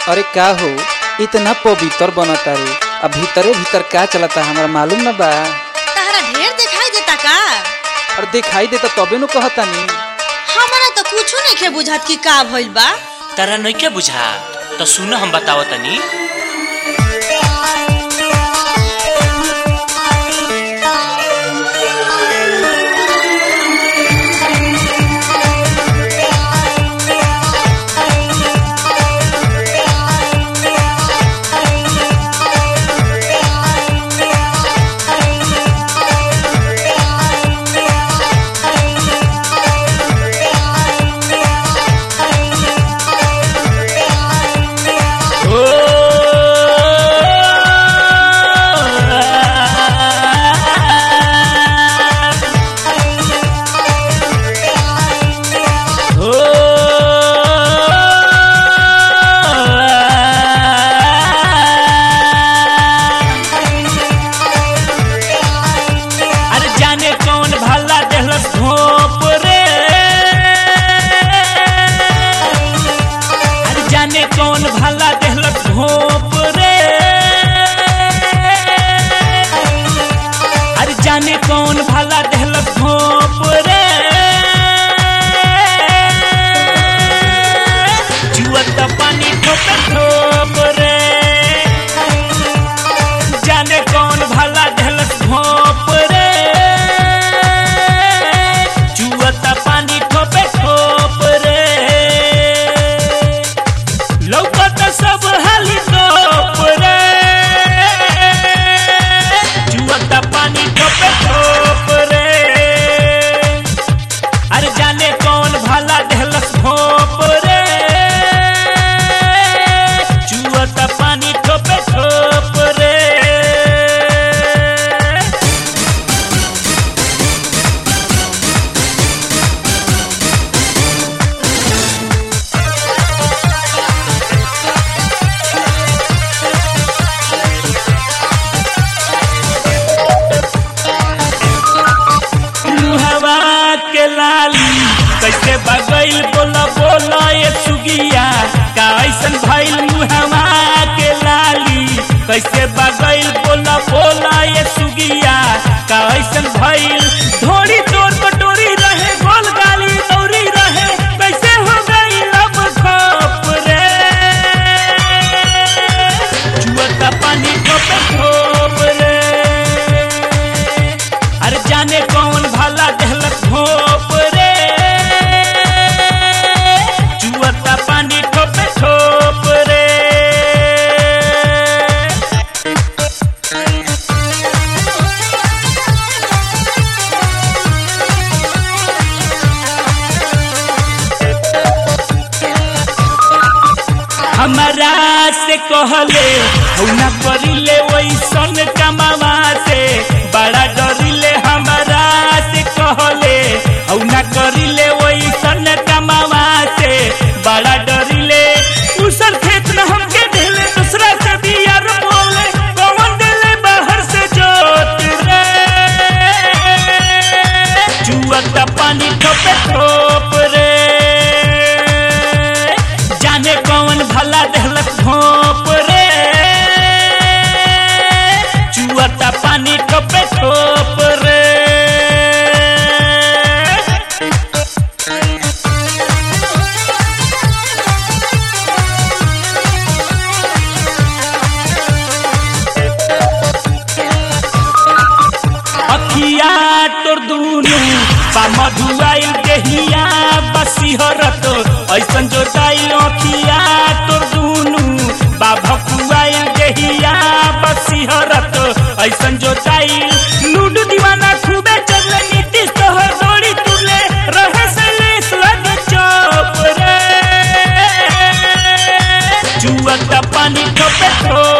अरे का हो इतना पवित्र बनता रे अब भीतरे भीतर का चलता हमरा मालूम न बा तहरा ढेर दिखाई देता का और दिखाई देता तबे नु कहतानी हमरा तो कुछो नहीं बुझात कि का भइल बा तारा नइखे बुझा तो सुन हम बताव तनी अरे जाने कौन भला देहलस घोप रे अरे जाने कौन भला देहलस घोप रे अरे जाने कौन भला देहलस घोप रे जुअत पानी ठोप ठोप रे जाने कौन भला देहलस घोप रे जुअता पानी ठोपे ठोप रे लौकत सब हाली टोप रे जुअता पानी ठोपे ठोप रे अरे जाने कौन भला देहलस घोप रे जुअता पानी ठोपे ठोप रे मुहवा के लाली कैसे बगैल बोला बोला ये सुगिया का ऐसन भइल मुहवा के लाली कैसे बगैल बोला बोला ये सुगिया का ऐसन भइल धोड़ी तोर कटोरी रहे गोल गाली दौरी रहे कैसे हो गई लब खप रे जुअता पानी ठोपे ठोप रे अरे जाने कौन भला देहलक घोप रे जुअता पानी ठोपे ठोप रे हमारा से कहले हौना करिले वैसन कमावा से बड़ा डरिले हमारा से कहले हौना करिले वैसन कमावा से बड़ा डरिले उसर खेत में हमके देले दूसरा से बियार बोले कौन देले बाहर से जोत रे जुअता पानी ठोपे ठोप रे जाने कौन भला देहलक घोप रे जुअता पानी ठोपे ठोप रे अखिया तोर दुनु बा मधुआइल देहिया बसिहरत ऐसन जोताइल अखिया तोर दुनु बा भकुआइल देहिया बसिहरत ऐसन जोताइल लूडू दीवाना खूबे चले नीतीश तोहर दौड़ी तुले रहे से लेस लग चौप रे जुअता पानी ठोपे ठोप